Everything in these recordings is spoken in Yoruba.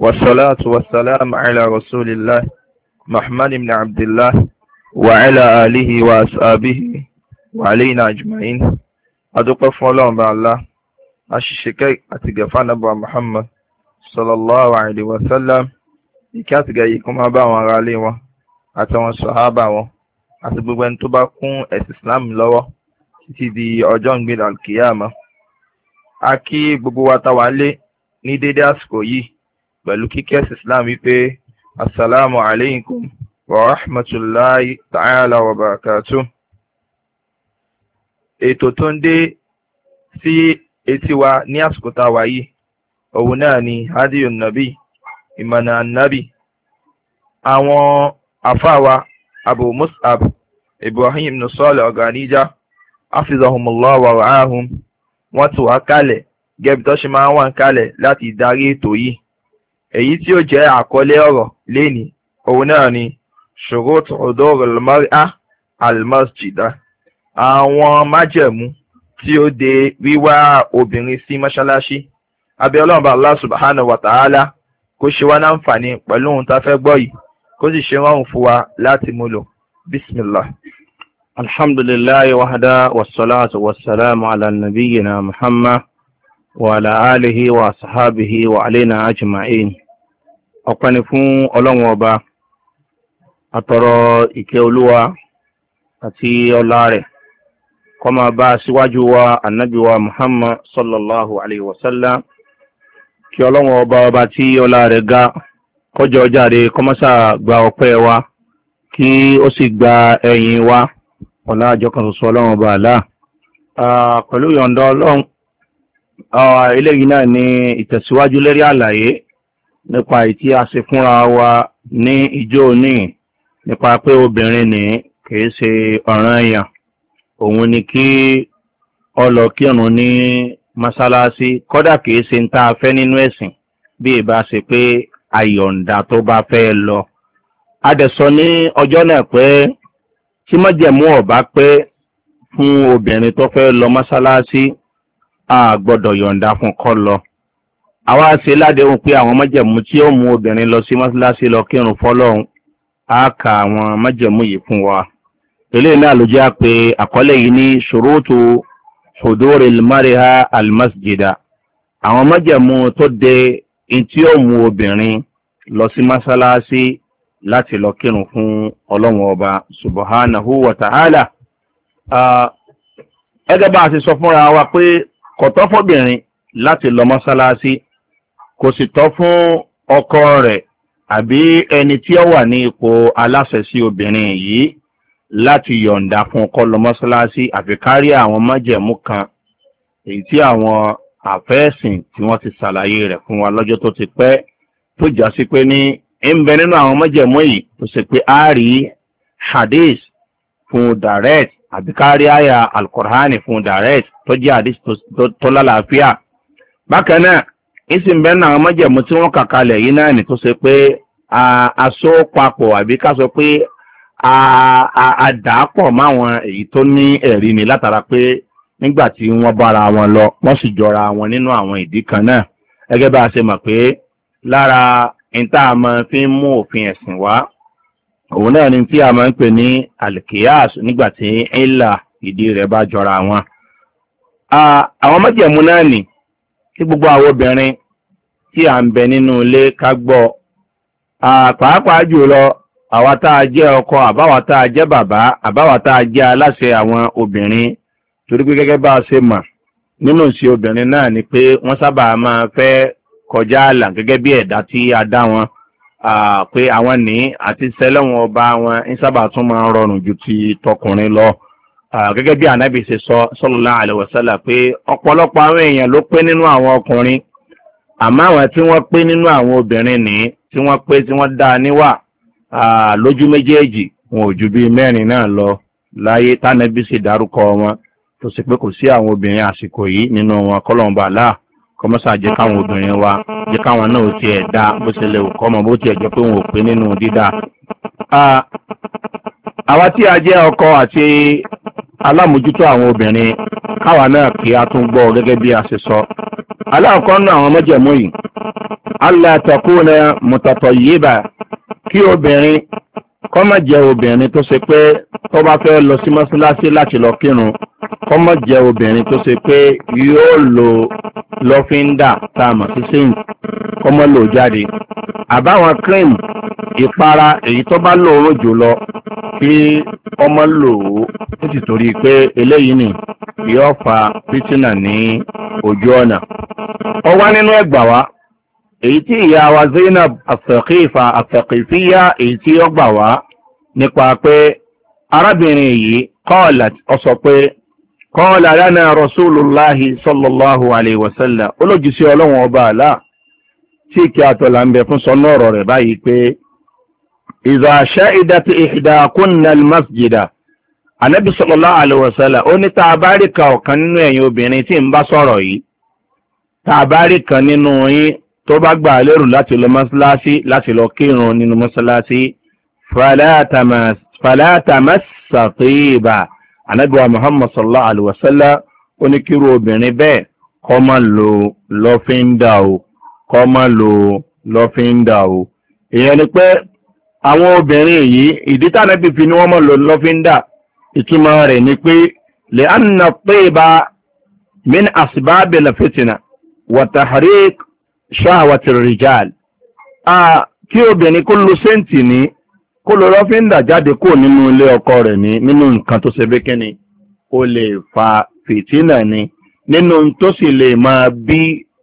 والصلاة والسلام على رسول الله محمد بن عبد الله وعلى آله وأصحابه وعلينا أجمعين adúpẹ́ fún ọlọ́run bá Allah aṣíṣekẹ́ àti gẹ̀fà nàbà Muhammad sallallahu alaihi wasallam ìkẹ́ àti gẹ̀yì kó máa bá àwọn ará ilé wọn àtàwọn sàhábà wọn àti gbogbo ẹni tó bá kún ẹ̀sìn Islam lọ́wọ́ títí di ọjọ́ ìgbìn alkiyama a kí gbogbo wa táwa lé ní dédé àsìkò yìí pẹ̀lú kíkẹ́ ẹ̀sìn Islam wípé assalamu alaikum wa rahmatullahi ta'ala wa barakatuh ètò tó ń dé sí etí wa ní àsìkò tá a wà yìí òun náà ni hadiyu nabi ìmọ̀nà nabi àwọn àfáàwa abu mus'ab ibrahim nusọ́lẹ̀ ọ̀gáníjà afizahumullah wa ra'ahum wọ́n ti wá kalẹ̀ gẹ́bí tó ṣe máa ń wà kalẹ̀ láti darí ètò yìí èyí tí ó jẹ́ àkọlé ọ̀rọ̀ lénìí òun náà ni shurut hudur al-mar'a al-masjida àwọn májẹ̀mú tí ó de wíwá obìnrin sí mọ́ṣáláṣí abẹ́ ọlọ́run bá Allah subhanahu wa ta'ala kó ṣe wá láǹfààní pẹ̀lú ohun tá a fẹ́ gbọ́ yìí kó sì ṣe rọrùn fún wa láti mú lò bismillah. alhamdulillahi wahda wassalatu wassalamu ala nabiyyina muhammad wa ala alihi wa sahabihi wa alaina ajma'in ọpẹ́ ni fún ọlọ́run ọba àtọ̀rọ̀ ìkẹ́ olúwa àti ọlá rẹ̀ kó máa bá síwájú wa annabi wa muhammad sallallahu alaihi wasallam kí ọlọ́run ọba ọba tí ọlá rẹ̀ ga kọjọ jáde kọmọ́sà gba ọpẹ́ wa kí ó sì gba ẹ̀yìn wa ọ̀la àjọkan ṣoṣo ọlọ́run ọba àlá pẹ̀lú yọ̀ǹda ọlọ́run eléyìí náà ni ìtẹ̀síwájú lérí àlàyé nípa ìtí a ṣe fúnra wa ní ìjó ní nípa pé obìnrin ní kìí ṣe ọ̀ràn èèyàn òun ni kí ó lọ kírun ní mọ́sálásí kódà kìí ṣe ń tá a fẹ́ nínú ẹ̀sìn bí ìbá ṣe pé ayọ̀ǹda tó bá fẹ́ lọ. a dẹ̀ sọ ní ọjọ́ náà pé tí májẹ̀mú ọ̀bá pé fún obìnrin tó fẹ́ lọ mọ́sálásí a gbọ́dọ̀ yọ̀ǹda fún kó lọ. àwa ṣe ládéhùn pé àwọn májẹ̀mú tí ó mú obìnrin lọ sí mọ́sálásí lọ kírun fọ́lọ́hún á ka àwọn májẹ̀mú yìí fún wa. eléyìí náà ló jẹ́ pé àkọlé yìí ní ṣòrótò huduri mariha almasjida àwọn májẹ̀mú tó de tí ó mú obìnrin lọ sí mọ́sálásí láti lọ kírun fún ọlọ́run ọba subahánahu wa ta'ala. ẹgẹ́ bá a ti sọ fúnra wa pé kò tọ́ fọ́bìnrin láti lọ mọ́sálásí kò sì tọ́ fún ọkọ rẹ̀ àbí ẹni tí ó wà ní ipò aláṣẹ sí obìnrin yìí láti yọ̀ǹda fún ọkọ lọ mọ́sálásí àfi kárí àwọn májẹ̀mú kan èyí tí àwọn àfẹ́ẹ̀sìn tí wọ́n ti ṣàlàyé rẹ̀ fún wa lọ́jọ́ tó ti pẹ́ tó já sí pé ní ń bẹ nínú àwọn májẹ̀mú yìí tó ṣe pé a rí hadith fún direct àbí kárí àyà alkùrhánì fún direct tó jẹ́ hadith tó lálàáfíà bákan náà ń sì ń bẹ nínú àwọn májẹ̀mú tí wọ́n kà kalẹ̀ yìí náà ní tó ṣe pé aṣọ papọ̀ àbí ká sọ pé àdàpọ̀ máwọn èyí tó ní ẹ̀rí ni látara pé nígbà tí wọ́n bára wọn lọ wọ́n sì jọra wọn nínú àwọn ìdí kan náà gẹ́gẹ́ bá a ṣe mọ̀ pé lára níta a máa fi ń mú òfin ẹ̀sìn wá òun náà ni tí a máa ń pè ní alikiyas nígbà tí ìlà ìdí rẹ̀ bá jọra wọn. àwọn májẹ̀mú náà nì tí gbogbo àwọn obìnrin tí à ń bẹ nínú ilé ká gbọ́ pàápàá jùlọ àwa tá a jẹ́ ọkọ àbáwa tá a jẹ́ bàbá àbáwa tá a jẹ́ aláṣẹ àwọn obìnrin torí pé gẹ́gẹ́ bá a ṣe mọ̀ nínú ìṣe obìnrin náà ni pé wọ́n sábà máa fẹ́ kọjá àlà gẹ́gẹ́ bí ẹ̀dá tí a dá wọn pé àwọn ní àti sẹ́lẹ̀wọ̀n ọba wọn ń sábà tún máa ń rọrùn ju ti tọkùnrin lọ gẹ́gẹ́ bí ànábì ṣe sọ sallallahu alaihi wasallam pé ọ̀pọ̀lọpọ̀ àwọn èèyàn ló pé nínú àwọn ọkùnrin àmọ́ àwọn tí wọ́n pé nínú àwọn obìnrin ní tí wọ́n pé tí wọ́n dá níwà lójú méjèèjì wọn ò ju bíi mẹ́rin náà lọ láyé tánàbí sì dárúkọ wọn tó sì pé kò sí àwọn obìnrin àsìkò yìí nínú wọn kọlọmọba láà kọmọsà jẹ́ káwọn obìnrin wa jẹ́ káwọn náà ti ẹ̀ dá bó ṣe lè kọ́mọ bó tiẹ̀ jẹ́ pé wọn ò pé nínú dídá. àwa tí a jẹ́ ọkọ àti alámòjútó àwọn obìnrin káwa náà kí a tún gbọ́ gẹ́gẹ́ bí a ṣe sọ. aláàkọ́ nínú àwọn mọ́jẹ̀mú yìí allah takuna mutatayyiba kí obìnrin kó má jẹ́ obìnrin tó ṣe pé tó bá fẹ́ lọ sí mọ́ṣáláṣí láti lọ kírun kó má jẹ́ obìnrin tó ṣe pé yóò lo lọ́fíńdà tá a mọ̀ sí sink kó má lò jáde àbáwọn cream ìpara èyí tó bá lòórùn jùlọ kí ọmọ lò ó nítorí pé eléyìí ni yóò fa fìtínà ní ojú ọ̀nà. ó wá nínú ẹgbà wa èyí tí ìyá wa Zainab àfẹ̀kífà àfẹ̀kífíyà èyí tí ó gbà wá nípa pé arábìnrin yìí kọ́ọ̀lá ọ sọ pé kọ́ọ̀lá lánàá rasulullahi sallallahu alayhi wa sallam olójúṣe ọlọ́run ọba àlá tí kí àtọ̀là ń bẹ fún sọ́nà ọ̀rọ̀ rẹ̀ báyìí pé idha sha'idat ihdakunna al-masjida anabi sallallahu alayhi wa sallam ó ní tá a bá rí kan ọ̀kan nínú ẹ̀yin obìnrin tí ń bá sọ̀rọ̀ yìí tá a bá rí kan nínú yín tó bá gbà lérò láti lọ mọ́sálásí láti lọ kírun nínú mọ́sálásí fala tamassa tiba anabi wa muhammad sallallahu alayhi wa sallam ó ní kírú obìnrin bẹ́ẹ̀ kó má lo lọ́fíńdà o kó má lo lọ́fíńdà o èèyàn ni pé àwọn obìnrin yìí ìdí tánàbí fi ní wọ́n má lo lọ́fíńdà ìtumọ̀ rẹ̀ ni pé lè anna tiba min asbabil fitina wa tahrik shahwati rijal a kí obìnrin kó lo sẹ́ǹtì ní kó lo lọ́fíńdà jáde kó nínú ilé ọkọ rẹ̀ ní nínú nǹkan tó ṣe bẹ́kẹ́ ni ó lè fa fìtínà ni nínú tó sì lè máa bí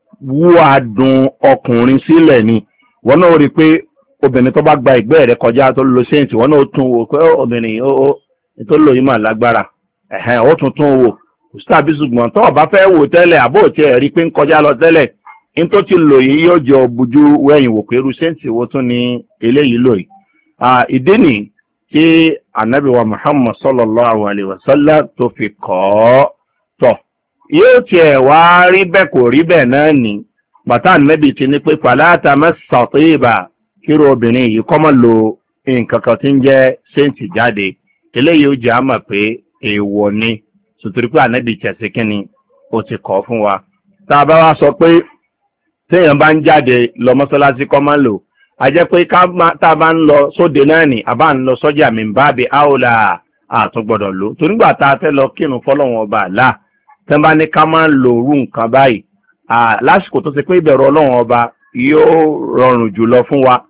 wúwadùn ọkùnrin sílẹ̀ ni wọ́n náà rí i pé obìnrin tó bá gba ìgbẹ́ rẹ̀ kọjá tó lo sẹ́ǹtì wọ́n náà tún wò pé obìnrin ó tó lò yìí mà lágbára ẹ̀hẹ́n ó tún tún wò kò sí tàbí ṣùgbọ́n tó o bá fẹ́ wò tẹ́lẹ̀ àbó tí ẹ̀ rí pé ń kọjá lọ tẹ́lẹ̀ ní tó ti lò yìí yóò jọ bujú wẹ̀yìn wò pé irú sẹ́ǹtì wo tún ni eléyìí lò yìí. ìdí nì tí anabi wa muhammad sallallahu alayhi wa sallam tó fi kọ́ ọ́ tọ̀ yóò tiẹ̀ wá rí bẹ́ẹ̀ kò rí bẹ́ẹ̀ náà ní bàtà anabi ti ní pé fàlàtà mẹ́sàtìbà kíru obìnrin yìí kọ́ mọ́ lo nǹkan kan tí ń jẹ́ sẹ́ǹtì jáde eléyìí ó jẹ́ àmọ̀ pé èèwọ̀ ni sùtúrú pé ànábì tẹ̀sí kínni ó ti kọ́ fún wa tá a bá wá sọ pé téèyàn bá ń jáde lọ mọ́sálásí kọ́ máa ń lò a jẹ́ pé tá a bá ń lọ sóde náà nì a bá ń lọ sọ́jà mi bá bi áwòlà àtún gbọ́dọ̀ lò torí gbà tá a fẹ́ lọ kírun fọlọ́wọn ọba àlá tẹ́ bá ní ká máa ń lo orú nǹkan báyìí lásìkò tó ṣe pé ìbẹ̀rù ọlọ́wọ́n ọba yóò rọrùn jùlọ fún wa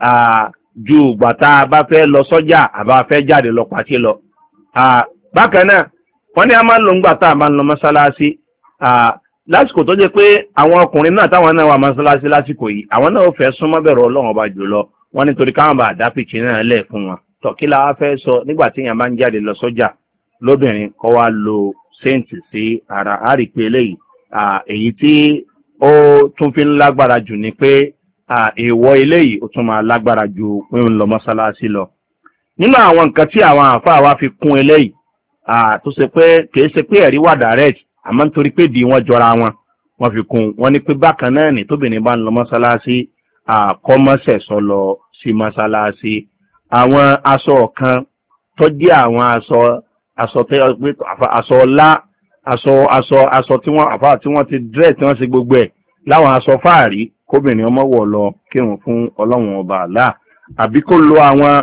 ju ìgbà tá a bá fẹ́ lọ sọ́jà àbá fẹ́ jáde lọ pàṣẹ lọ. bákan náà wọ́n ní a máa ń lo ńgbà tá a máa ń lọ mọ́sálásí lásìkò tó jẹ́ pé àwọn ọkùnrin náà táwọn náà wà mọ́sálásí lásìkò yìí àwọn náà fẹ́ súnmọ́ bẹ̀rù ọlọ́run ọba jùlọ wọ́n nítorí káwọn bá dá pìkì náà lẹ̀ fún wọn. tọ́kí la wá fẹ́ sọ nígbà tí èèyàn bá ń jáde lọ sọ́jà lóbìnrin kọ́ wá lo séǹtì sí ara á rí pé eléyìí èyí tí ó tún fi ń lágbára jù ni pé èèwọ̀ eléyìí ó tún máa lágbára ju pé ń lọ mọ́sálásí lọ. nínú àwọn nǹkan tí àwọn àáfàá wa fi kún eléyìí tó ṣe pé kìí ṣe pé ẹ̀rí wà direct àmọ́ nítorí pé di wọ́n jọra wọn wọ́n fi kún wọ́n ní pé bákan náà ní tóbìnrin bá ń lọ mọ́sálásí àkọ́mọ́sẹ̀ sọ lọ sí mọ́sálásí. àwọn aṣọ kan tó jẹ́ àwọn aṣọ aṣọ tẹ aṣọ ọlá aṣọ aṣọ aṣọ tí wọ́n àfáà tí wọ́n ti dress tí wọ́n ṣe gbogbo ẹ̀ láwọn aṣọ fáàrí kóbìnrin ọmọ wọ̀ lọ kírun fún ọlọ́run ọba àlá àbí kó lo àwọn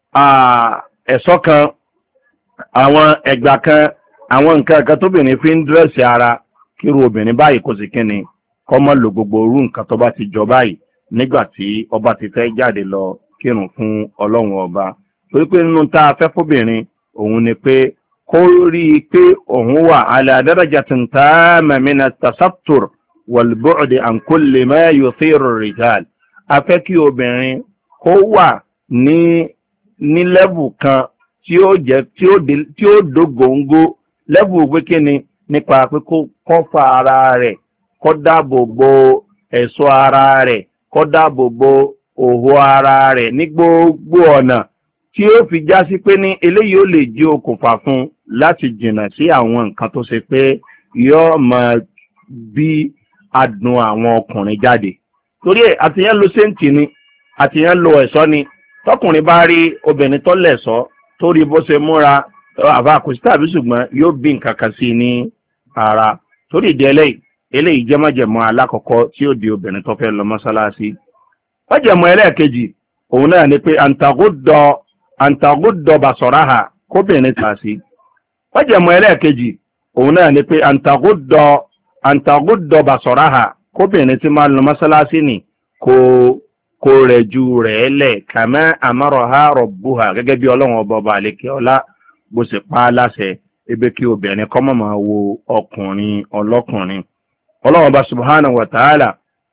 ẹ̀ṣọ́ kan àwọn ẹ̀gbà kan àwọn nǹkan kan tóbìnrin fi ń dírẹ̀sì ara kíru obìnrin báyìí kò sí kíni kọ́ mọ́ lo gbogbo orú nǹkan tó bá ti jọ báyìí nígbà tí ọba ti fẹ́ jáde lọ kírun fún ọlọ́run ọba torí pé nínú tá a fẹ́ fóbìnrin òun ni pé kó rí i pé òun wà ala darajatin tamma mina tasattur wàlbọ́ọ̀dì àǹkólè máa yóò fẹ́rọ rìjáàlì a fẹ́ kí obìnrin kó wà ní ní lẹ́bù kan tí ó jẹ́ tí ó dógóńgó lẹ́bù pé kí ni nípa pé kó kọ́fà ara rẹ̀ kó dáàbò bo ẹ̀ṣọ́ ara rẹ̀ kó dáàbò bo òhò ara rẹ̀ ní gbogbo ọ̀nà tí ó fi já sí pé ní eléyìí ó lè jí okùnfà fún láti jìnnà sí àwọn nǹkan tó ṣe pé yóò máa bí adùn àwọn ọkùnrin jáde torí ẹ àtìyàn lo séǹtì ni àtìyàn lo ẹ̀ṣọ́ ni tọkùnrin bá rí obìnrin tó lẹ̀ṣọ́ tó rí bó ṣe múra àbá kò sí tàbí ṣùgbọ́n yóò bí nǹkan kan sí ní ara torí ìdí eléyìí eléyìí jẹ́ májẹ̀mọ́ alákọ̀ọ́kọ́ tí ó di obìnrin tó fẹ́ lọ mọ́sálásí májẹ̀mọ́ ẹlẹ́ẹ̀kejì òun náà ni pé àǹtàgódọ̀ àǹtàgódọ̀ bàṣọ̀ráhà kóbìnrin tà sí májẹ̀mọ́ ẹlẹ́ẹ̀kejì òun náà ni pé àǹtàgódọ̀ àǹtàgódọ̀ bàṣọ̀ráhà kóbìnrin tí máa lọ mọ́sálásí ni kò kò rẹ̀ ju rẹ̀ lẹ̀ kàmẹ́ àmọ́rọ̀há rọ̀bùhà gẹ́gẹ́ bí ọlọ́run ọba ọba àlekè ọlá bó ṣe pa á láṣẹ ebe kí obìnrin kọ́ mọ̀ máa wo ọkùnrin ọlọ́kùnrin ọlọ́run ọba subhanahu wa ta'ala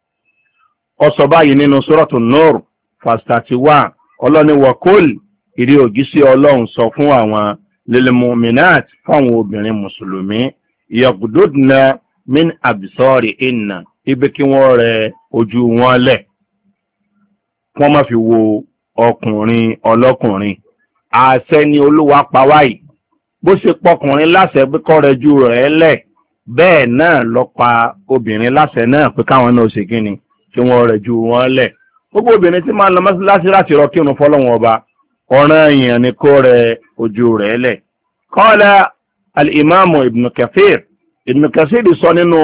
ó sọ báyìí nínú suratul nur verse thirty one ọlọ́ni wakol ìrí òjíṣẹ́ ọlọ́run sọ fún àwọn lilmuminat fáwọn obìnrin mùsùlùmí yagududna min abisori inna ibi kí wọ́n rẹ ojú wọn lẹ̀ wọ́n má fi wo ọkùnrin ọlọ́kùnrin àṣẹ ni olúwa pa wáyìí bó ṣe pọkùnrin láṣẹ pé kó rẹ ojú rẹ̀ lẹ̀ bẹ́ẹ̀ náà ló pa obìnrin láṣẹ náà pé káwọn náà ṣe kíni kí wọ́n rẹ ojú wọn lẹ̀ gbogbo obìnrin tí máa ń lọ mọ́sálásí láti rọ kírun fọlọ́wọn ọba ọ̀ràn èèyàn ni kó rẹ ojú rẹ̀ lẹ̀ qala al-imamu ibn kathir ibn kathir sọ nínú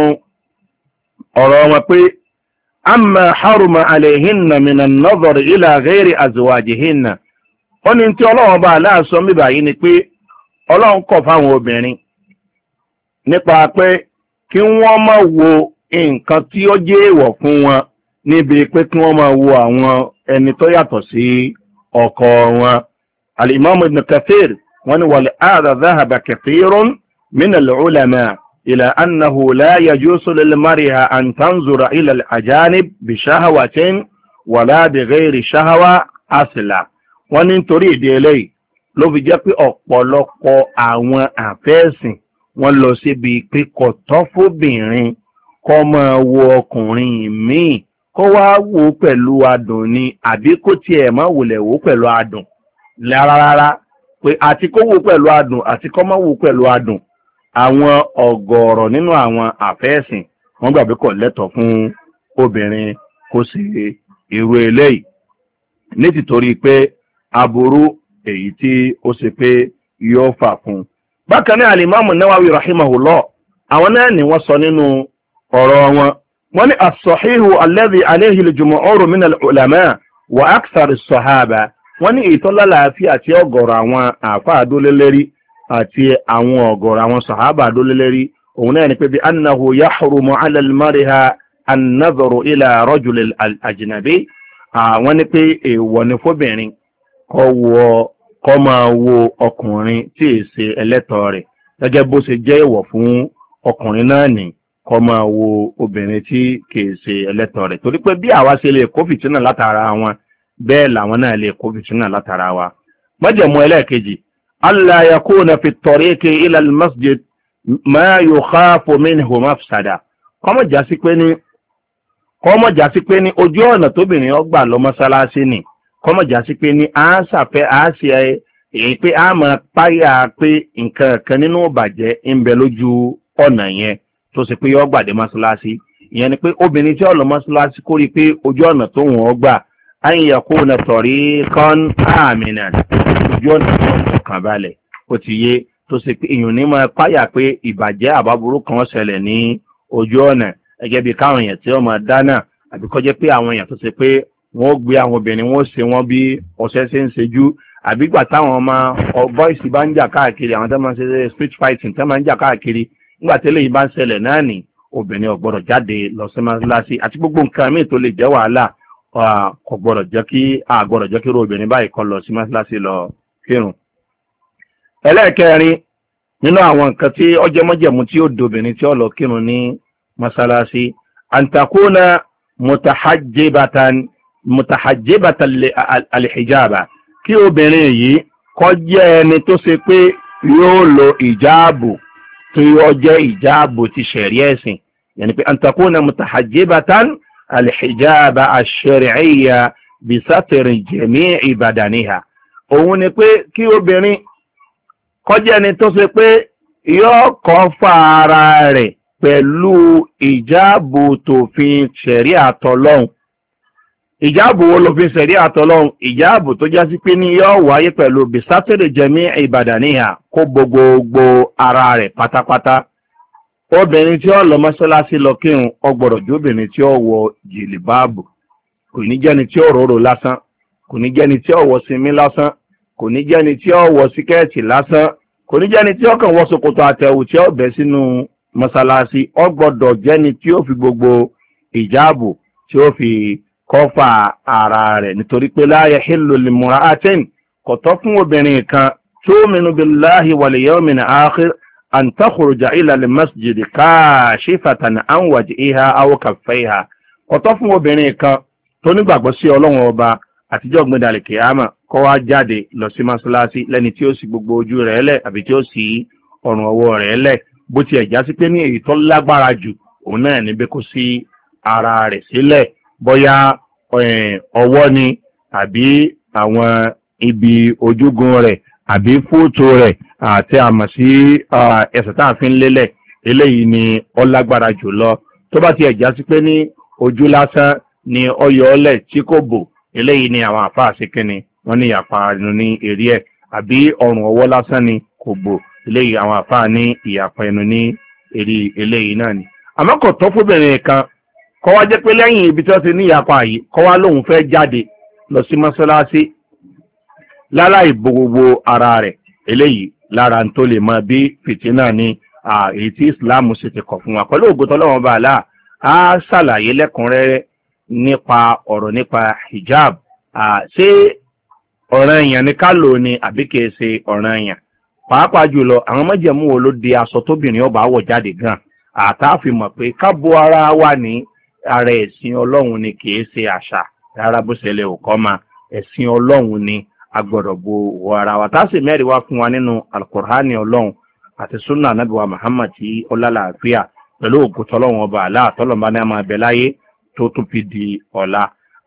ọ̀rọ̀ wọn pé amma haruma alayhinna min an-nazar ila ghairi azwajihinna ó ní tí ọlọ́run bá aláàsọ mìbà yìí ni pé ọlọ́run kọ̀ fáwọn obìnrin nípa pé kí wọ́n má wo nǹkan tí ó jẹ́ èèwọ̀ fún wọn níbi pé kí wọ́n máa wo àwọn ẹni tó yàtọ̀ sí ọkọ wọn al-imam ibn kathir wọ́n ní wal aadha dhahaba kathirun min al-ulama إلى أنه لا يجوز للمرأة أن تنظر إلى الأجانب بشهوة ولا بغير شهوة أصلا wọ́n ní nítorí ìdí eléyìí ló fi jẹ́ pé ọ̀pọ̀lọpọ̀ àwọn àfẹ́sìn wọ́n lọ síbi pé kò tọ́ fóbìnrin kó máa wo ọkùnrin míì kó wá wò ó pẹ̀lú adùn ni àbí kó tiẹ̀ má wulẹ̀ wò ó pẹ̀lú adùn rárá rárá pé àti kó wò ó pẹ̀lú adùn àti kó má wò ó pẹ̀lú adùn àwọn ọ̀gọ̀ọ̀rọ̀ nínú àwọn àfẹ́ẹ̀sìn wọ́n gbà pé kò lẹ́tọ̀ọ́ fún obìnrin kó ṣe irú eléyìí ní tìtorí pé aburú èyí tí ó ṣe pé yóò fà fún. bákan náà alimami nawawi rahimahullah àwọn náà ni wọ́n sọ nínú ọ̀rọ̀ wọn wọ́n ní as-sahihu alladhi alayhi al-jumhuru min al-ulama wa akthar as-sahaba wọ́n ní ìtọ́lálàáfíà tí ọ̀gọ̀rọ̀ àwọn àfáà dólélẹ́rí àti àwọn ọ̀gọ̀rọ̀ àwọn sàhábà dólélẹ́rí òun náà ni pé bí annahu yahrumu ala al-mariha an-nadharu ila rajul al-ajnabi àwọn ni pé èèwọ̀ ni fóbìnrin kó wo kó máa wo ọkùnrin tí è ṣe ẹlẹ́tọ̀ rẹ̀ gẹ́gẹ́ bó ṣe jẹ́ èèwọ̀ fún ọkùnrin náà ní kó máa wo obìnrin tí kìí ṣe ẹlẹ́tọ̀ rẹ̀ torí pé bí àwa ṣe lè kó fìtínà látara wọn bẹ́ẹ̀ làwọn náà lè kó fìtínà látara wa májẹ̀mú ẹlẹ́ẹ̀kejì alla yakuna fi tariqi ila al-masjid ma yukhafu minhu mafsada kọ́mọ̀ jásí pé ní kọ́mọ̀ jásí pé ní ojú ọ̀nà tóbìnrin ọgbà lọ mọ́sálásí ni kọ́mọ̀ jásí pé ní à ń ṣàfẹ́ à ń ṣe èyí pé a máa páyà pé nǹkan kan nínú ìbàjẹ́ ń bẹ lójú ọ̀nà yẹn tó ṣe pé yọ gbàdé mọ́sálásí ìyẹn ni pé obìnrin tí ó lọ mọ́sálásí kó rí i pé ojú ọ̀nà tó wọ́n gbà an yakuna tariqan aminan ojú ọ̀nà tó wọ́n kàn balẹ̀ ó ti yé tó ṣe pé èèyàn ní máa páyà pé ìbàjẹ́ àbábúrú kan ṣẹlẹ̀ ní ojú ọ̀nà gẹ́gẹ́ bí káwọn èèyàn tí wọ́n máa dáná àbí kó jẹ́ pé àwọn èèyàn tó ṣe pé wọ́n gbé àwọn obìnrin wọ́n ṣe wọ́n bí ọṣẹ ṣe ń ṣejú àbí gbà táwọn ọmọ bọ́ìsì bá ń jà káàkiri àwọn tó máa ń ṣe street fighting tó máa ń jà káàkiri nígbà tẹ́lẹ̀ yìí bá ń ṣẹlẹ̀ náà nì obìnrin ò gbọ́dọ̀ jáde lọ sí mọ́ṣáláṣí àti gbogbo nǹkan míì tó lè jẹ́ wàhálà kò gbọ́dọ̀ jẹ́ kí a gbọ́dọ̀ jẹ́ kí irú obìnrin báyìí kó lọ sí mọ́ṣáláṣí lọ kírun. ẹlẹ́ẹ̀kẹrin nínú àwọn nǹkan tí ọjọ́ mọ́jẹ̀mú tí ó dobìnrin tí ó lọ kírun ní mọ́ṣáláṣí antakuna mutahajjibatan mutahajjibatan alhijaba kí obìnrin yìí kó jẹ́ ẹni tó ṣe pé yóò lo ìjáàbù tí ó jẹ́ ìjáàbù ti ṣẹ̀rí ẹ̀sìn yẹni pé antakuna mutahajjibatan alhijaba ash-shar'iyya bisatri jami'i badaniha òun ni pé kí obìnrin kó jẹ́ ẹni tó ṣe pé yóò kọ́ fara rẹ̀ pẹ̀lú ìjáàbù tòfin ṣẹ̀rí àtọlọ́hun ìjáàbù wo lòfin ṣẹ̀rí àtọlọ́hun ìjáàbù tó já sí pé ní yóò wáyé pẹ̀lú bisátìrì jẹ̀mí ìbàdàníhà kó gbogbogbò ara rẹ̀ pátápátá obìnrin tí ó lọ mọ́ṣáláṣí lọ kírun ó gbọ́dọ̀ jẹ́ obìnrin tí ó wọ jìlìbáàbù kò ní jẹ́ni tí ó rorò lásán kò ní jẹ́ni tí ó wọ sinmi lásán kò ní jẹ́ni tí ó wọ síkẹ́ẹ̀tì lásán kò ní jẹ́ni tí ó kàn wọ ṣòkòtò àtẹ̀wù tí ó bẹ́ sínú mọ́ṣáláṣí ó gbọ́dọ̀ jẹ́ni tí ó fi gbogbo ìjáàbù tí ó fi kọ́fà ara rẹ̀ nítorí pé la yahillu limra'atin kò tọ́ fún obìnrin kan tu'minu billahi wal yawmil akhir an takhruja ila al-masjid kashifatan an wajhiha aw kaffayha kò tọ́ fún obìnrin kan tó nígbàgbọ́ sí ọlọ́run ọba àtijọ́ gbẹ̀dàlẹ̀ kìámà kó wá jáde lọ sí mọ́ṣáláṣí lẹ́ni tí ó sì gbogbo ojú rẹ̀ lẹ̀ àbí tí ó sì ọrùn ọwọ́ rẹ̀ lẹ̀ bó tiẹ̀ já sí pé ní èyí tó lágbára jù òun náà níbi kó sí ara rẹ̀ sílẹ̀ bóyá ọwọ́ ni àbí àwọn ibi ojúgun rẹ̀ àbí fóòtò rẹ̀ àti àmọ̀ sí ẹsẹ̀ tá a fi ń lélẹ̀ eléyìí ni ó lágbára jù lọ tó bá tiẹ̀ já sí pé ní ojú lásán ni ọyọ ọlẹ̀ tí kò bò eléyìí ni àwọn àfáà sí kínni wọ́n ní ìyàpá ẹnu ní èrè ẹ̀ àbí ọrùn ọwọ́ lásán ni kò bò eléyìí àwọn àfáà ní ìyàpá ẹnu ní èrè eléyìí náà ni. àmọ́ kò tọ́ fóbìnrin kan kọ́ wá jẹ́ pé lẹ́yìn ibi tí wọ́n ti ní ìyàpá yìí kọ́ wá lóun fẹ́ jáde lọ sí mọ́ṣáláṣí láláì bo gbogbo ara rẹ̀ eléyìí lára tó lè mọ bí fìtínà ní èyí tí Islam sì ti kọ̀ fún wa pẹ̀lú ògo tọ́lọ́wọ́n bá a láà á ṣàlàyé lẹ́kùnrẹ́rẹ́ nípa ọ̀rọ̀ nípa hijab ṣé ọ̀ràn èèyàn ní ká lò ní àbí kìí ṣe ọ̀ràn èèyàn pàápàá jùlọ àwọn májẹ̀mú wo ló di aṣọ tóbìnrin ọba wọ̀ jáde gan àtàfi mọ̀ pé ká bo ara wa ní ara ẹ̀sìn ọlọ́run ni kìí ṣe àṣà rárá bó ṣe lè kọ́ ma ẹ̀sìn ọlọ́run ni a gbọ́dọ̀ bo wọ ara wa tá a sì mẹ́rin wá fún wa nínú alukur'ani ọlọ́run àti sunna anabi wa muhammad tí ó lálàáfíà pẹ̀lú òkúta ọlọ́run ọba àlá àtọ́lọ́mọba ní a máa bẹ láyé tó tún fi di ọ̀la.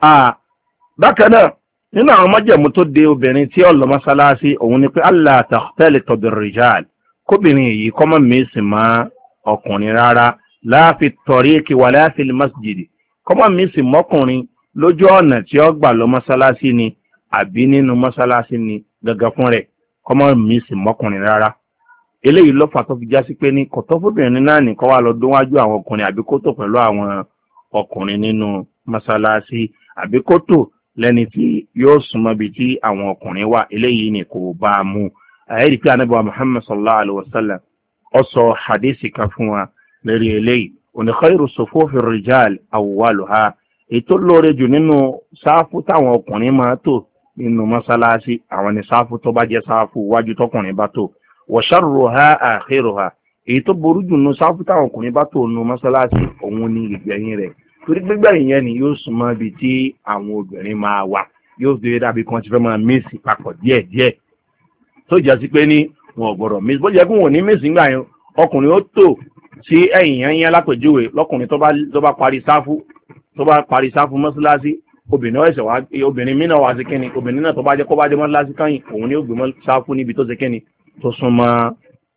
bákan náà nínú àwọn májẹ̀mú tó de obìnrin tí ó lọ mọ́sálásí òun ni pé allah takhtalita birrijal kóbìnrin yìí kọ́mọ mèsì mọ́ ọkùnrin rárá la fi tariqi wala fil masjid kọ́mọ mèsì mọ́kùnrin lójú ọ̀nà tí ó gbà lọ mọ́sálásí ni àbí nínú mọ́sálásí ni gangan fún rẹ̀ kọ́mọ mèsì mọ́kùnrin rárá eléyìí lọ́fà tó fi já sí pé ní kọ̀tọ́ fóbìnrin náà ní kọ́ wá lọ dúnwájú àwọn ọkùnrin àbí kó tó pẹ̀lú àwọn ọkùnrin nínú mọ́sálásí àbí kó tó lẹ́ni tí yóò súnmọ́ bí tí àwọn ọkùnrin wà eléyìí ni kò bá a mú àyẹ̀rí pé anábọ̀ muhammad sallallahu alayhi wa sallam ọ sọ hadisi kan fún wa lórí eléyìí òní khayru sufufi rijal awwaluha ètò lóore jù nínú sáfù táwọn ọkùnrin máa tò nínú mọ́sálásí àwọn ni sáfù tó bá jẹ́ sáfù wájú tọkùnrin bá tò wa sharruha akhiruha èyí tó burú jù nínú sáfù táwọn ọkùnrin bá tò nínú mọ́sálásí òun ni ìgbẹ̀yìn rẹ̀ torí gbígbẹ̀yìn yẹn ni yóò súnmọ́ ibi tí àwọn obìnrin máa wà yóò fi dàbí kan ti fẹ́ máa mísì papọ̀ díẹ̀díẹ̀ tó jẹ́ sí pé ní wọn ò gbọ́dọ̀ mísì bó jẹ́ kí wọn ò ní mísì ńgbà yẹn ọkùnrin ó tò sí ẹ̀yìn yẹn yẹn lápèjúwe lọ́kùnrin tó bá parí sáfù tó bá parí sáfù mọ́sálásí obìnrin ọ̀sẹ̀ wá obìnrin mí náà wá sí kẹ́ni obìnrin náà tó bá jẹ́ kó bá dé mọ́sálásí káyìn òun ni ó gbé sáfù níbi tó ṣe kẹ́ni tó súnmọ́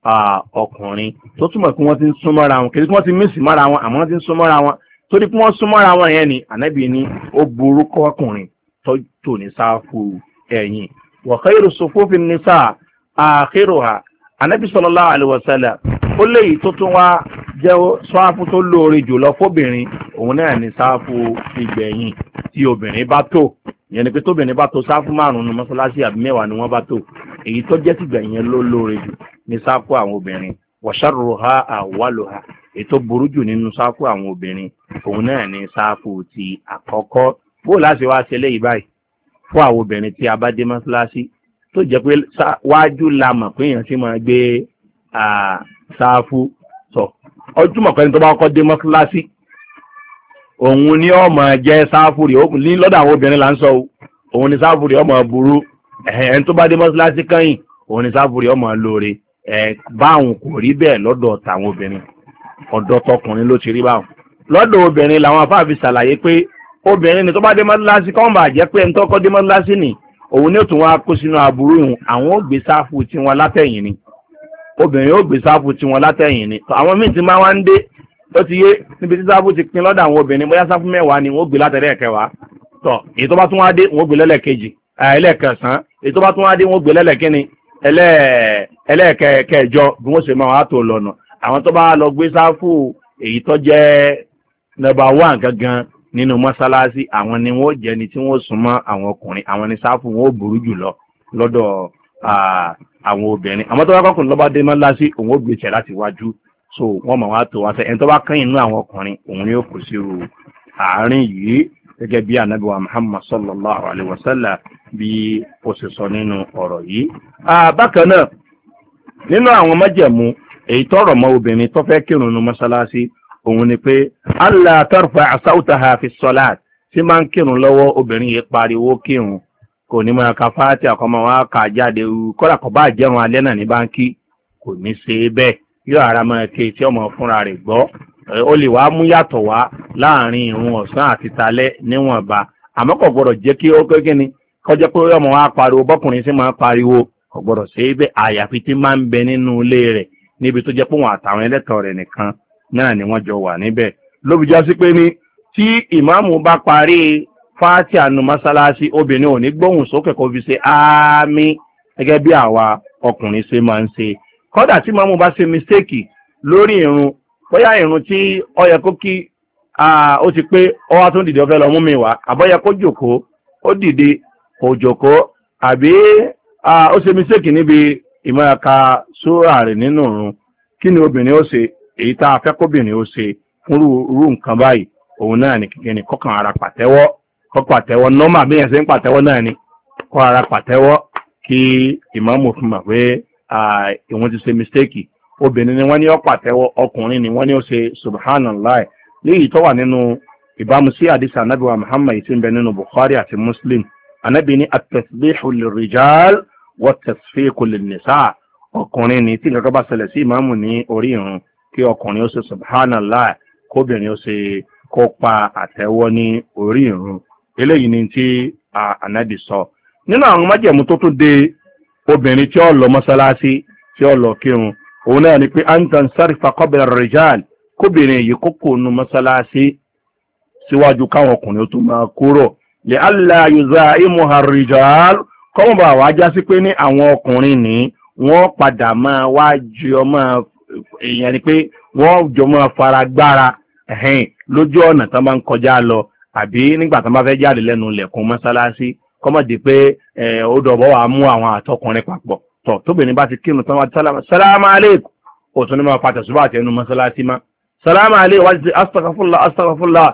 ọkùnrin tó túmọ̀ kí wọ́n ti ń súnmọ́ra wọn kì í kí wọ́n ti mísì mọ́ra wọn àmọ́ wọ́n ti ń súnmọ́ra wọn torí pé wọ́n súnmọ́ra wọn yẹn ni ànábì ní ó burú kọ́kùnrin tó tò ní sáfù ẹ̀yìn wa khayru sufufi nisa akhiruha ànábì sallallahu alaihi wasallam ó léyìí tó tún wá jẹ́ sáfù tó lóore jùlọ fóbìnrin òun náà ní sáfù ìgbẹ̀yìn tí obìnrin bá tò ìyẹn ni pé tóbìnrin bá tò sáfù márùn-ún ní mọ́sálásí àbí mẹ́wàá ni wọ́n bá tò èyí tó jẹ́ tìgbẹ̀yìn ló lóore jù ní sáfù àwọn obìnrin wa sharruha awwaluha ètò burú jù nínú sáfù àwọn obìnrin òun náà ní sáfù ti àkọ́kọ́ bó láti wá ṣe léyìí báyìí fún àwọn obìnrin tí a bá dé mọ́ṣáláṣí tó jẹ́ pé wájú la mọ̀ pé èèyàn ti máa gbé sáfù sọ ọdún mọ̀kànlá tó bá kọ́ dé mọ́ṣáláṣí òun ni ọmọ jẹ́ sáfù rẹ̀ ní lọ́dọ̀ àwọn obìnrin là ń sọ òun ni sáfù rẹ̀ ọmọ burú ẹ̀hìn tó bá dé mọ́ṣáláṣí kẹ́yìn òun ni sáfù rẹ̀ ọmọ lóore ẹ̀ báwọn kò rí bẹ́ẹ̀ lọ́dọ̀ tàwọn obìnrin ọ̀dọ́ tọkùnrin ló ti rí báwọn. lọ́dọ̀ obìnrin làwọn afáàfin ṣàlàyé pé obìnrin ni tó bá dé mọ́tíláṣí kọ́ ń bà jẹ́ pé ẹni tó kọ́ dé mọ́tíláṣí ni òun ní òtún wá kó sínú aburú ìhùn àwọn ò gbé sáfù tiwọn látẹ̀yìn ni obìnrin ó gbé sáfù tiwọn látẹ̀yìn ni àwọn míì ti máa wá ń dé ó ti yé níbi tí sáfù ti pin lọ́dọ̀ àwọn obìnrin bóyá sáfù mẹ́wàá ni wọ́n gbé látẹ̀rẹ̀ kẹwàá tọ̀ èyí tó bá tún wá dé wọ́n gbé lẹ́lẹ̀kejì ẹlẹ́ẹ̀kẹsàn èyí tó bá tún wá dé wọ́n gbé lẹ́lẹ̀kíni ẹlẹ́ẹ̀kẹjọ bí wọ́n ṣe máa wá tó lọ́nà àwọn tó bá lọ gbé sáfù èyí tó jẹ́ nọ́mbà one gangan nínú mọ́sálásí àwọn ni wọ́n jẹ́ ni tí wọ́n súnmọ́ àwọn ọkùnrin àwọn ni sáfù wọn ò burú jù lọ lọ́dọ̀ àwọn obìnrin àwọn tó bá kọkùnrin lọ́ba dé mọ́sálásí òun ó gbèsè láti wájú so wọ́n mọ̀ wá tó wá sẹ́ ẹni tó bá kẹ́yìn nínú àwọn ọkùnrin òun ni ó kù sí ru àárín yìí gẹ́gẹ́ bí anabi wa muhammad sallallahu alayhi wa sallam bí ó ṣe sọ nínú ọ̀rọ̀ yìí. bákan náà nínú àwọn májẹ̀mú èyí tọrọ mọ́ obìnrin tó fẹ́ kírun ní mọ́sálásí òun ni pé allah tarfa sautaha fi salat tí máa ń kírun lọ́wọ́ obìnrin yìí pariwo kírun kò ní máa ka fáti àkọ́mọ wa kà jáde kọ́dà kọ́ bá jẹun alẹ́ náà ní báńkì kò ní ṣe é bẹ́ẹ̀ yóò ara máa ké tí ọmọ fúnra rẹ̀ gbọ́ ó lè wá mú yàtọ̀ wá láàrin ìrun ọ̀sán àti talẹ́ níwọ̀nba àmọ́ kò gbọ́dọ̀ jẹ́ kí ó kékeré ni kọjá pé ọmọ wa pariwo bọ́kùnrin sí máa pariwo kò gbọ́dọ̀ ṣe é bẹ́ẹ̀ àyàfi tí máa ń bẹ nínú ilé rẹ̀ níbi tó jẹ́ pé wọn àtàwọn ẹlẹ́tọ̀ rẹ̀ nìkan náà ni wọ́n jọ wà níbẹ̀ lóbi já sí pé ní tí ìmáàmù bá parí fáàtì àánú mọ́sálásí obìnrin ò ní gbóhùn sókè kó fi ṣe áámí gẹ́gẹ́ bí àwa ọkùnrin ṣe máa ń ṣe kọ́dà tí ìmáàmù bá ṣe mistake lórí ìrun bóyá ìrun tí ó yẹ kó kí ó ti pé ó wá tún dìde ó fẹ́ lọ mú mi wá àbọ̀yẹ kó jòkó ó dìde kò jòkó àbí ó ṣe mistake níbi ìmọ̀ọ́ka sóra rẹ̀ nínú ìrun kí ni obìnrin ó ṣe èyí tá a fẹ́ kóbìnrin ó ṣe fún irú nǹkan báyìí òun náà ni kíkẹ́ ni kọ́kàn ara pàtẹ́wọ́ kọ́ pàtẹ́wọ́ nọ́mà bí yẹn ṣe ń pàtẹ́wọ́ náà ni kọ́ ara pàtẹ́wọ́ kí ìmáàmù fún mà pé ìwọ̀n ti ṣe mistake obìnrin ni wọ́n ní ó pàtẹ́wọ́ ọkùnrin ni wọ́n ní ó ṣe subhanallah léyìí tó wà nínú ìbámu sí àdìsá anábì wa muhammad tí ń bẹ nínú bukhari àti muslim anábì ní at-tasbihu lirrijal wa tasfiqu linnisa ọkùnrin ni tí nǹkan bá ṣẹlẹ̀ sí ìmáàmù ní orí ìrun kí ọkùnrin ó ṣe subhanallah kóbìnrin ó ṣe kó pa àtẹ́wọ́ ní orí ìrun eléyìí ni tí ànábì sọ nínú àwọn májẹ̀mú tó tún de obìnrin tí ó lọ mọ́sálásí tí ó lọ kírun òun náà ni pé anton sarifa qabla rijal kóbìnrin yìí kókò nu mọ́sálásí síwájú káwọn ọkùnrin ó tún máa kúrò lè allah yuza imuha rijal kọ́mọ̀ bá wàá já sí pé ní àwọn ọkùnrin ní wọ́n padà máa wá jọ máa èèyàn ni pé wọ́n jọ máa fara gbára lójú ọ̀nà tán bá ń kọjá lọ àbí nígbà tán bá fẹ́ jáde lẹ́nu ilẹ̀kùn mọ́sálásí kọ́mọ̀ di pé ó dọ̀bọ̀ wàá mú àwọn àtọkùnrin papọ̀ tọ̀ tóbìnrin bá ti kírun tán wá ti sálámà sálámà aleikum ó tún ní máa pàtẹ ṣùgbọ́n àti ẹnu mọ́sálásí má sálámà aleikum wá ti ṣe astagfurullah astagfurullah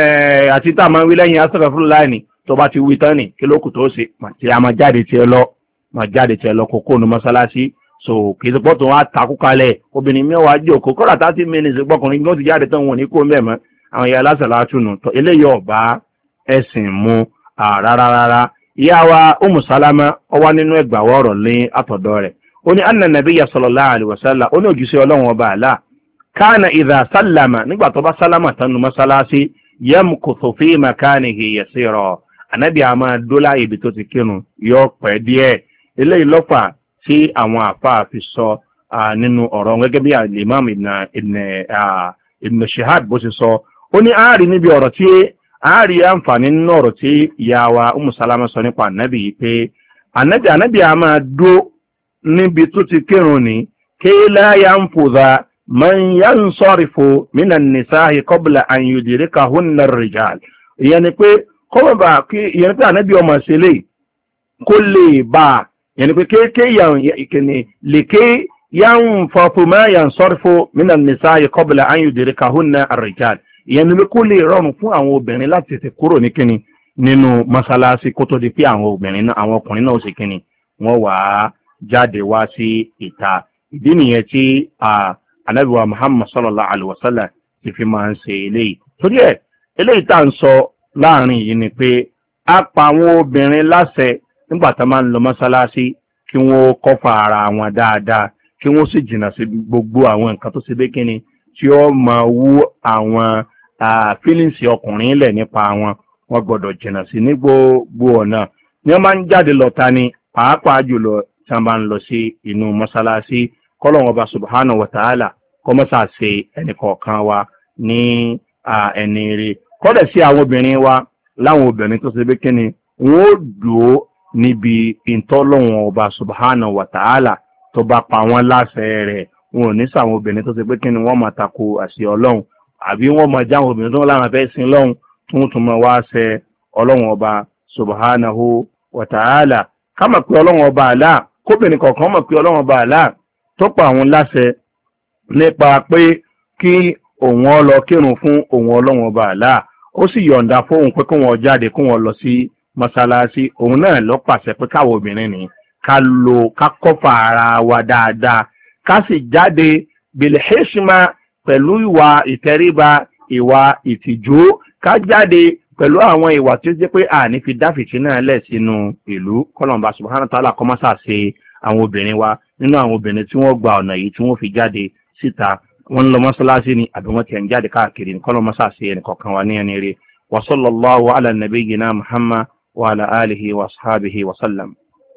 àti tá a máa ń wí lẹ́yìn astagfurullah ni tó bá ti wí tán ni kí ló kù tó ṣe tí a máa jáde tiẹ̀ lọ máa jáde tiẹ̀ lọ kókó nu mọ́sálásí so kì í ṣe pọ́tò wọn á takú kalẹ̀ obìnrin mẹ́wàá jòkó kọ́lá thirty minutes gbọ́kùnrin gbọ́n ti jáde tán wọn ò ní kó mẹ́ mọ́ àwọn ìyá aláṣàlá túnú tọ́ eléyìí ọ̀bá ẹ̀sìn mu rárá rárá ìyá wa umu salama ọ wá nínú ẹgbàwọ́ ọ̀rọ̀ ní àtọ̀dọ̀ rẹ̀ ó ní anna nabiyya sallallahu alaihi wasallam ó ní òjúṣe ọlọ́run ọba àlá kánà ìdá sálámà nígbà tó bá sálámà tán nu mọ́sálásí yamkuthu fi makanihi yasira ànábì àmà dólà ibi tó ti kírun yóò pẹ́ díẹ̀ eléyìí lọ́fà tí àwọn àfáà fi sọ nínú ọ̀rọ̀ gẹ́gẹ́ bí alimam ibn shihad bó ṣe sọ ó ní àárí níbi ọ̀rọ̀ tí àárí àǹfààní nínú ọ̀rọ̀ tí ìyá wa umu salama sọ nípa ànábì yìí pé ànábì ànábì a máa dó níbi tó ti kírun ní kí láyà ń fòdà man yansarifu minan nisahi qabla an yudrikahunna ar-rijal ìyẹn ni pé kọ́mọ̀ bá kí ìyẹn ni pé ànábì ọmọ ṣẹlẹ̀ kó lè bá a yani pé kéèké yàn lèké yàn fọfùmá yàn sọ́rfù mínà nìsáyé kọ́bìlà ayò dèrè kahunna àrìjáde ìyẹn ni pé kó lè rọrùn fún àwọn obìnrin láti tètè kúrò ní kíni nínú mọ́sálásí kó tó di pé àwọn obìnrin náà àwọn ọkùnrin náà ó sì kíni wọ́n wà á jáde wá sí ìta ìdí nìyẹn tí anabiwa muhammad sallallahu alaihi wa sallam ti fi máa ń ṣe eléyìí torí ẹ eléyìí tá à ń sọ láàrin yìí ni pé a pa àwọn obìnrin láṣẹ nígbà tá máa ń lọ mọ́sálásí kí wọ́n kọ́fà ara wọn dáadáa kí wọ́n sì jìnnà sí gbogbo àwọn nǹkan tó ṣe bí kíni tí ó máa wú àwọn fílíǹsì ọkùnrin lẹ̀ nípa wọn wọ́n gbọ́dọ̀ jìnnà sí ní gbogbo ọ̀nà ní wọ́n máa ń jáde lọ ta ni pàápàá jùlọ tí wọ́n bá ń lọ sí inú mọ́sálásí kọ́lọ́wọ́n ọba subhanahu wa ta'ala kọ́mọ́sà ṣe ẹnì kọ̀ọ̀kan wa ní ẹni rí kọ́dẹ̀ sí àwọn obìnrin wa láwọn obìnrin tó ṣe bí kíni wọ́n ó dùn ó níbi ìtọ́lọ́wọ̀n ọba subhanahu wa ta'ala tó bá pa wọ́n láṣẹ rẹ̀ wọn ò ní sàwọn obìnrin tó ṣe pé kí ni wọ́n máa tako àṣẹ ọlọ́run àbí wọ́n máa jáwọn obìnrin tó láwọn fẹ́ sin lọ́hùn tó ń tún máa wá ṣẹ ọlọ́run ọba subhanahu wa ta'ala ká mọ̀ pé ọlọ́run ọba àlá kóbìnrin kọ̀ọ̀kan mọ̀ pé ọlọ́run ọba àlá tó pa àwọn láṣẹ nípa pé kí òun ọ lọ kírun fún òun ọlọ́run ọba àlá ó sì yọ̀ǹda fóun pé kó wọn jáde kó wọn lọ sí mọ́sálásí òun náà lọ pàṣẹ pé káwọn obìnrin ní ká lo ká kọ́fà ara wa dáadáa ká sì jáde bilhishma pẹ̀lú ìwà ìtẹríba ìwà ìtìjú ká jáde pẹ̀lú àwọn ìwà tí ó jẹ́ pé àní fi dáfìtì náà lẹ̀ sínú ìlú kọ́lọ̀mbà subhanahu wa ta'ala kọ́mọ́sà ṣe àwọn obìnrin wa nínú àwọn obìnrin tí wọ́n gba ọ̀nà yìí tí wọ́n fi jáde síta wọ́n lọ mọ́sálásí ni àbí wọ́n tiẹ̀ ń jáde káàkiri ní kọ́lọ̀mọ́sà ṣe ẹnì kọ̀ọ̀kan wa ní ẹni rí wa sallallahu ala nabiyyina muhammad wa ala alihi wa sahabihi wa sallam.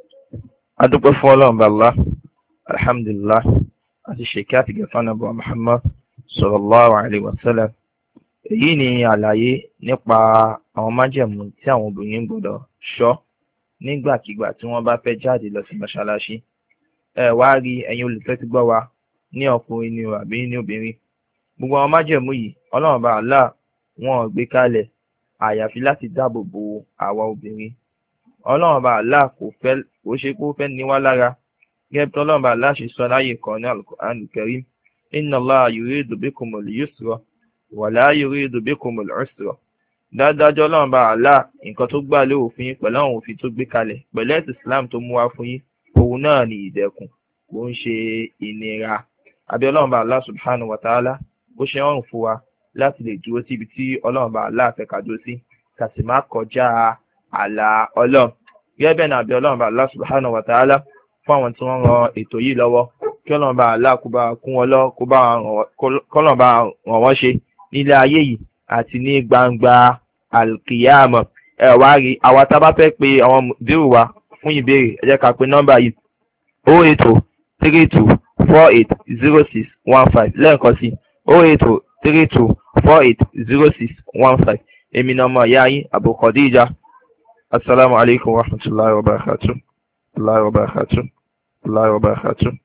adúpẹ́ fún ọlọ́run bàbá alhamdulillah àti ṣèkí àti gẹ̀fọ́nà bọ̀ muhammad sallallahu alayhi wa sallam èyí ni àlàyé nípa àwọn májẹ̀mú tí àwọn obìnrin gbọ́dọ̀ ṣọ́ nígbàkigbà tí wọ́n bá fẹ́ jáde lọ sí mọ́ṣáláṣí ẹ wá rí ẹ̀yin olùfẹ́ ti gbọ́ wa ní ọkùnrin ni o àbí ní obìnrin gbogbo àwọn májẹ̀mú yìí ọlọ́run bá Allah wọn ò gbé kalẹ̀ àyàfi láti dáàbò bo àwa obìnrin ọlọ́run bá Allah kò fẹ́ kò ṣe kó fẹ́ ní wá lára gẹ́gẹ́ bí ọlọ́run bá Allah ṣe sọ láyè kan ní Al-Qur'an Al-Karim inna Allah yuridu bikumul yusra wala yuridu bikumul usra dáadájọ́ ọlọ́run bá àlá nǹkan tó gbà lérò fún yín pẹ̀lú àwọn òfin tó gbé kalẹ̀ pẹ̀lú ẹ̀sìn islam tó mú wá fún yín òun náà ní ìdẹ̀kùn kò ń ṣe ìnira àbí ọlọ́run bá àlá subhanahu wa ta'ala bó ṣe rọrùn fún wa láti lè dúró síbi tí ọlọ́run bá àlá fẹ́ ká dúró sí ká sì má kọjá àlà ọlọ́run gẹ́gẹ́ bẹ́ẹ̀ náà àbí ọlọ́run bá àlá subhanahu wa ta'ala fún àwọn tí wọ́n ran ètò yìí lọ́wọ́ kí ọlọ́run bá àlá kó bá kún wọn lọ kó bá kọ́lọ́run bá ràn wọ́n ṣe nílé ayé yìí àti ní gbangba alkiyama ẹ wá rí àwa tá a bá fẹ́ pe àwọn ìbéèrè wa fún ìbéèrè ẹ jẹ́ ká pe nọ́mbà yìí o eight o three two four eight zero six one five lẹ́ẹ̀kan sí o eight o three two four eight zero six one five èmi náà mọ̀ ìyá yín Abu Khadija asalaamualeykum wa rahmatulahi wa barakatuh. Allah wa barakatuh. Allah wa barakatuh.